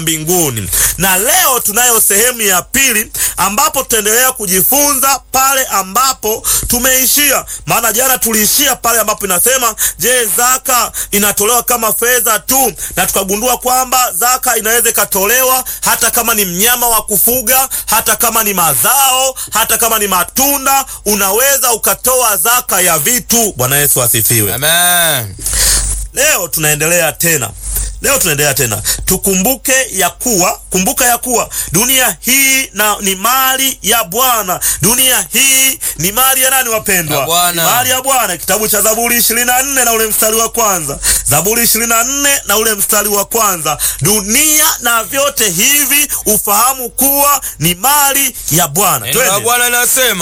mbinguni. Na leo tunayo sehemu ya pili ambapo tutaendelea kujifunza pale ambapo tumeishia. Maana jana tuliishia pale ambapo inasema, je, zaka inatolewa kama fedha tu? Na tukagundua kwamba zaka inaweza ikatolewa hata kama ni mnyama wa kufuga, hata kama ni mazao, hata kama ni matunda, unaweza ukatoa zaka ya vitu. Bwana Yesu asifiwe. Amen. Leo tunaendelea tena, leo tunaendelea tena. Tukumbuke ya kuwa, kumbuka ya kuwa dunia hii na ni mali ya Bwana. Dunia hii ni mali ya nani, wapendwa? Ya Bwana. Ni mali ya Bwana. Kitabu cha Zaburi ishirini na nne na ule mstari wa kwanza. Zaburi ishirini na nne na ule mstari wa kwanza. Dunia na vyote hivi ufahamu kuwa ni mali ya Bwana. Neno la Twende. Bwana linasema